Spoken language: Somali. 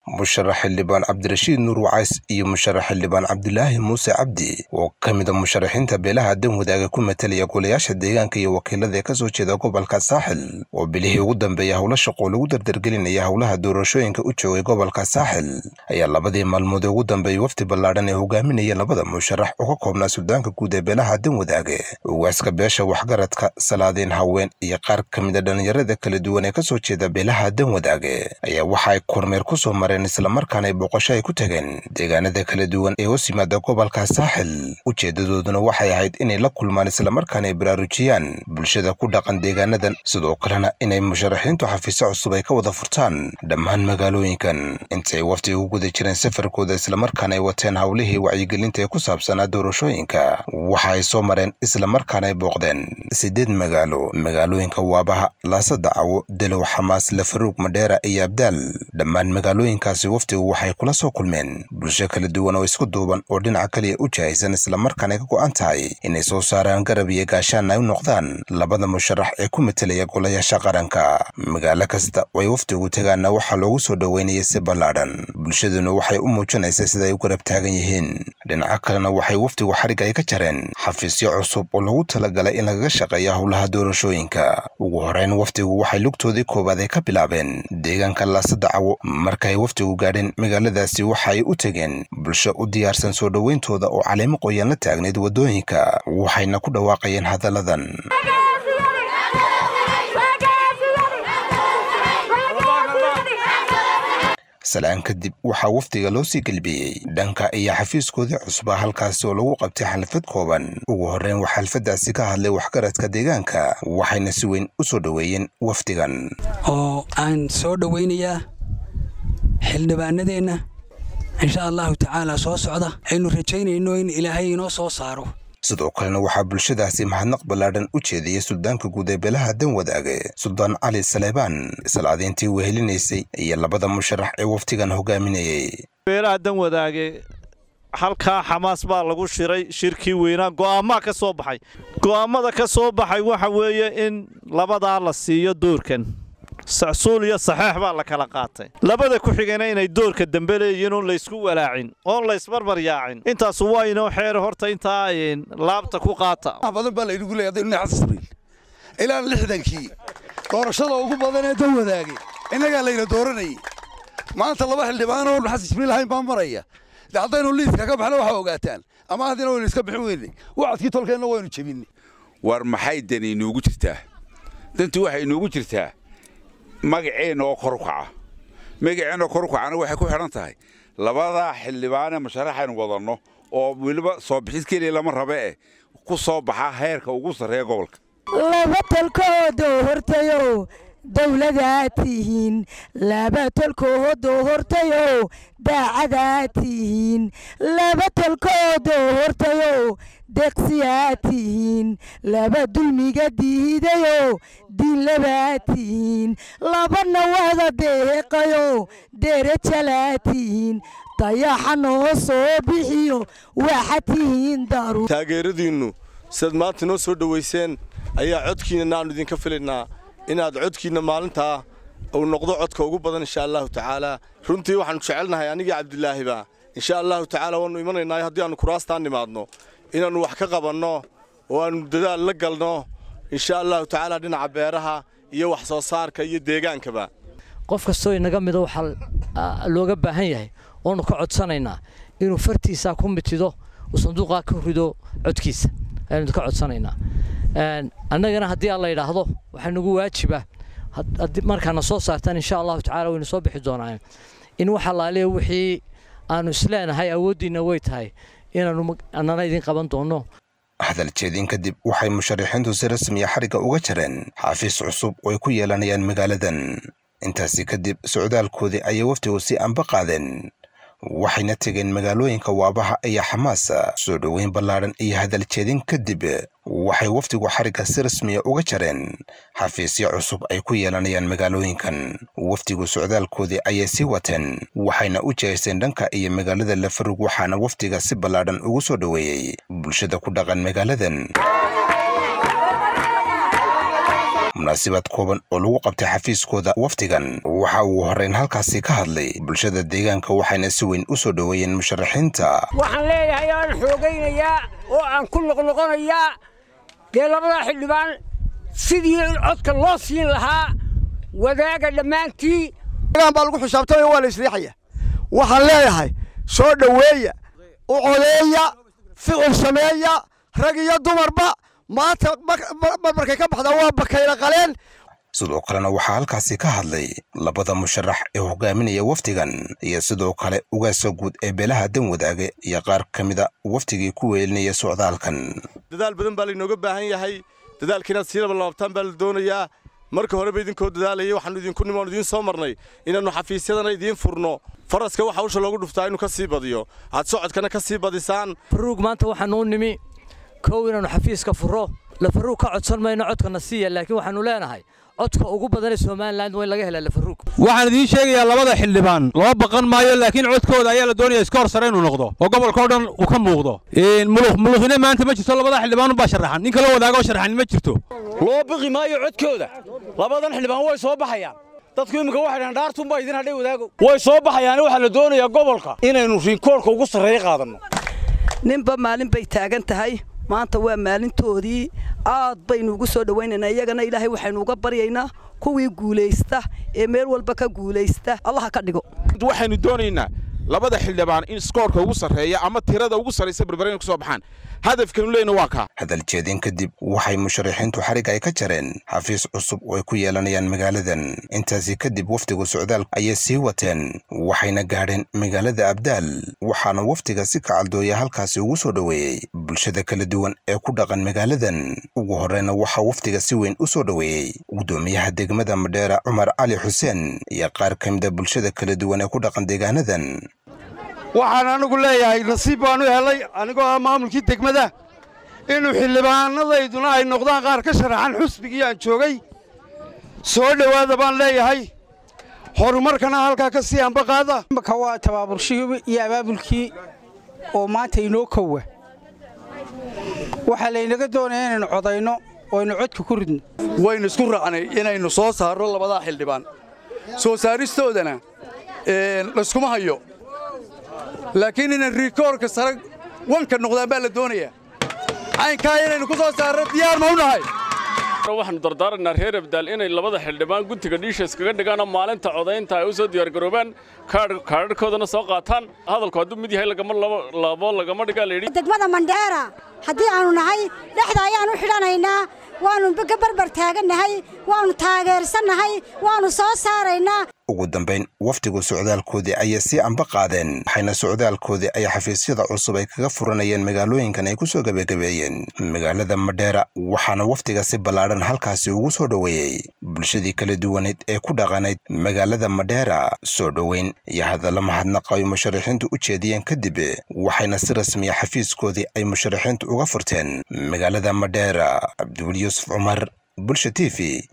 musharax xildhibaan cabdirashiid nuur wacays iyo musharax xildhibaan cabdilaahi muuse cabdi oo ka mid a musharaxiinta beelaha dan wadaaga ku matalaya golayaasha deegaanka iyo wakiilada ee ka soo jeeda gobolka saaxil oo bilihii ugu dambeeya howlo shaqoo lagu dardargelinaya howlaha doorashooyinka u joogay gobolka saaxil ayaa labadii maalmood ee ugu dambeeyay wafdi ballaadhan ee hogaaminaya labada musharax oo ka koobnaa suldaanka guud ee beelaha dan wadaage ugaaska beesha waxgaradka salaadiin haween iyo qaar ka mid a dhallinyarada kala duwan ee ka soo jeeda beelaha dan wadaage ayaa waxa ay kormeer ku soo mareen islamarkaana ay booqasho ay ku tageen deegaanada kala duwan ee hoos yimaada gobolka saaxil ujeedadooduna waxay ahayd inay la kulmaan islamarkaana ay baraarujiyaan bulshada ku dhaqan deegaanadan sidoo kalena inay musharaxiintu xafiisyo cusub ay ka wada furtaan dhammaan magaalooyinkan intay wafdi ugu guda jireen safarkooda islamarkaana ay wateen howlihii wacyigelinta ee ku saabsanaa doorashooyinka waxa ay soo mareen islamarkaana ay booqdeen sideed magaalo magaalooyinka waabaha laasada cawo dalow xamaas lafaruug madheera iyo abdaal dhammaan magaalooyinkaasi wafdigu waxay kula soo kulmeen bulsho kala duwan oo isku duuban oo dhinaca kaliya u jahaysan islamarkaana ka go'an tahay inay soo saaraan garab iyo gaashaan ay u noqdaan labada musharax ee ku matelaya golayaasha qaranka magaalo kasta oo ay wafdigu tagaanna waxaa loogu soo dhoweynayay si ballaadhan bulshaduna waxay u muujinaysaa sida ay u garab taagan yihiin dhinaca kalena waxay wafdigu xarigga ay ka jareen xafiisyo cusub oo lagu talagalay in lagaga shaqeeya howlaha doorashooyinka ugu horeyn wafdigu waxay lugtoodii koowaad ay ka bilaabeen deegaanka laasada cawo markaay wafdigu gaadheen magaaladaasi waxa ay u tegeen bulsho u diyaarsan soo dhoweyntooda oo caleemo qoyan la taagnayd waddooyinka waxayna ku dhawaaqayeen hadalladan salaan kadib waxaa wafdiga loo sii gelbiyey dhanka iyo xafiiskoodii cusbaa halkaasi oo lagu qabtay xalfad kooban ugu horreyn waxaa xalfaddaasi ka hadlay waxgaradka deegaanka waxayna si weyn u soo dhoweeyeen wafdigan oo aan soo dhowaynayaa xildhibaanadeenna insha allahu tacaala soo socda aynu rajaynayno in ilaahay inoo soo saaro sidoo kalena waxaa bulshadaasi mahadnaq ballaadhan u jeediyey suldaanka guud ee beelaha dan wadaage suldaan cali saleebaan islaadiintii wehelinaysay iyo labada musharax ee waftigan hogaaminayey beelaha dan wadaage halkaa xamaas baa lagu shiray shirkii weynaa go'aammaa ka soo baxay go'aammada ka soo baxay waxa weeye in labadaa la siiyo doorkan sacsuul iyo saxeex baa la kala qaatay labada ku xigana inay doorka dambe leeyihiin oon laysku walaacin oon laysbarbar yaacin intaasu waa inoo xeer horta intaa laabta ku qaata badan baa laynagu leeyahay hadaynu naxas sabriil ilaa lixdankii doorashada ugu badan ee dan wadaagay innagaa layna dooranayay maanta laba xildhibaan oo naxas sabriil ahayn baa maraya de haddaynu liiska ka baxna waxaa ogaataan ama haddina waynu iska bixin weynay wacadkii tolkeenna waynu jebinay war maxay dani inuugu jirtaa dantu waxay inuugu jirtaa magaceenna oo kor u kaca magaceenna oo kor u kacana waxay ku xidhan tahay labadaa xildhibaanee musharaxaynu wadanno oo weliba soo bixid keliya lama rabe eh ku soo baxa heerka ugu sarreeya gobolka laba tolkoodoo hortayow dawladaa tihiin laba tolkoodoo hortayow daacadaa tihiin laba tolkoodoo hortayow deqsiyaa tihiin laba dulmiga diidayo diinlabaa tihiin labana wada deeqayo derejalaa tihiin dayaxa noo soo bixiyo waxa tihiin daru taageeradiinnu sidaad maanta noo soo dhowayseen ayaa codkiinna aanu idinka filaynaa inaad codkiinna maalintaa uu noqdo codka ugu badan insha allahu tacaalaa runtii waxaannu jecelnahay anigii cabdilaahiba insha allahu tacaala waannu imanaynaa haddii aannu kuraastaan nimaadno inaannu wax ka qabanno oo aannu dadaal la galno insha allahu tacaala dhinaca beeraha iyo wax soo saarka iyo deegaankaba qof kastoo inaga mida waxaa looga baahan yahay oonu ka codsanaynaa inuu fartiisaa ku mitido uu sanduuqaa ka rido codkiisa aynu ka codsanaynaa annagana haddii aan la yidhaahdo waxaa nagu waajiba markaana soo saartaan insha allahu tacala waynu soo bixi doonaan in waxa laaliya wixii aanu isleenahay awooddiinna way tahay inaanu annana idin qaban doonno hadal jeedin kadib waxay musharaxiintu si rasmiya xarigga uga jareen xafiis cusub oo ay ku yeelanayaan magaaladan intaasi kadib socdaalkoodii ayay wafdigu si anba qaadeen waxayna tegeen magaalooyinka waabaha iyo xamaasa soo dhoweyn ballaadhan iyo hadal jeedin kadib waxay wafdigu xarigga si rasmiya uga jareen xafiisyo cusub ay ku yeelanayaan magaalooyinkan wafdigu socdaalkoodii ayay sii wateen waxayna u jeesteen dhanka iyo magaalada lafarug waxaana wafdiga si ballaadhan ugu soo dhoweeyey bulshada ku dhaqan magaaladan munaasabad kooban oo lagu qabtay xafiiskooda wafdigan waxa uu horrayn halkaasi ka hadlay bulshada deegaanka waxayna si weyn u soo dhoweeyeen musharaxiinta waxaan leeyahay aan xoogaynayaa oo aan ku noqnoqonayaa dee labadaa xildhibaan sidii codka loo siin lahaa wadaaga dhammaantii baa lagu xisaabtamaya waa la isriixaya waxaan leeyahay soo dhoweeya u codeeya ficil sameeya rag iyo dumarba maanta markay ka baxdaa waa bakayla qaleen sidoo kalena waxaa halkaasi ka hadlay labada musharax ee hogaaminaya wafdigan iyo sidoo kale ugaasa guud ee beelaha dan wadaage iyo qaar ka mida wafdigii ku weelinaya socdaalkan dadaal badan baa laynooga baahan yahay dadaalka inaad sii labalaabtaan baa la doonayaa marka horeba idinkoo dadaalayay waxaanu idinku nimoon idiin soo marnay inaannu xafiisyadana idiin furno faraska waxa hawsha loogu dhuftaa inuu ka sii badiyo aad socodkana ka sii badisaan faruug maanta waxaanu u nimi kow inaannu xafiiska furro lafaruug ka codsan mayno codkana siiya laakiin waxaannu leenahay codka ugu badanee somalilan waa in laga helaa lafaruug waxaan idiin sheegayaa labada xildhibaan loo baqan maayo laakiin codkooda ayaa la doonaya iska hor sare inuu noqdo oo gobolkao dhan uu ka muuqdo muluqine maanta ma jirto labada xildhibaan baa sharaxan nin kaloo wadaagoo sharaxan ma jirto loo biqi maayo codkooda labadan xildhibaan way soo baxayaan dadku iminka waxay dhahan dhaartunbaa idin hadhay wadaago way soo baxayaan waxaa la doonayaa gobolka inaynu riinkoorka ugu sarreeya qaadanno ninba maalin bay taagan tahay maanta waa maalintoodii aad baynu ugu soo dhowaynaynaa iyagana ilaahay waxaynu uga baryaynaa kuwii guulaysta ee meel walba ka guulaysta allaha ka dhigo waxaynu doonaynaa labada xildhibaan in skoorka ugu sarreeya ama tirada ugu sarraysa barbarin ku soo baxaan hadafkanu leyna waa kaa hadal jeedin kadib waxay musharaxiintu xarig ay ka jareen xafiis cusub oo ay ku yeelanayaan magaaladan intaasi kadib wafdiga socdaal ayay sii wateen waxayna gaadheen magaalada abdaal waxaana wafdiga si kacaldooya halkaasi ugu soo dhoweeyey bulshada kala duwan ee ku dhaqan magaaladan ugu horreyna waxaa wafdiga si weyn u soo dhoweeyey gudoomiyaha degmada madheera cumar cali xuseen iyo qaar ka mida bulshada kala duwan ee ku dhaqan deegaanadan waxaan anigu leeyahay nasiib baanu helay anigoo ah maamulkii degmada inuu xildhibaanadayduna ay noqdaan qaar ka sharaxan xusbigii aan joogay soo dhowaada baan leeyahay horumarkana halkaa ka sii ambaqaada imaka waa tabaaburshihii iyo abaabulkii oo maanta inoo kowa waxaa laynaga doonaya inaynu codayno oo aynu codka ku ridno waynu isku raacnay inaynu soo saarno labadaa xildhibaan soo saaristoodana layskuma hayo laakiin inay rikoorka sare wanka noqdaan baa la doonayaa caynkaa inaynu ku soo saarno diyaar ma u nahay waxaanu dardaarannaa reer abdaal inay labada xildhibaan guntiga dhiisha iskaga dhigaanoo maalinta codaynta ay u soo diyaargaroobaan kaadhadhkoodana soo qaataan hadalku hadduu mid yahay labo lagama dhigaa layidhi degmada mandheera haddii aanu nahay dhexda ayaan u xidhanaynaa waannu ka barbar taagannahay waannu taageersannahay waannu soo saaraynaa ugu dambayn wafdigu socdaalkoodii ayay sii amba qaadeen waxayna socdaalkoodii ay xafiisyada cusub ay kaga furanayeen magaalooyinkan ay ku soo gebagabeeyeen magaalada madheera waxaana wafdiga si ballaadhan halkaasi ugu soo dhoweeyey bulshadii kala duwaneed ee ku dhaqanayd magaalada madheera soo dhoweyn iyo hadalla mahadnaqa ay musharaxiintu u jeediyeen kadib waxayna si rasmiya xafiiskoodii ay musharaxiintu uga furteen magaalada madheera cabdiweli yuusuf cumar bulsha t v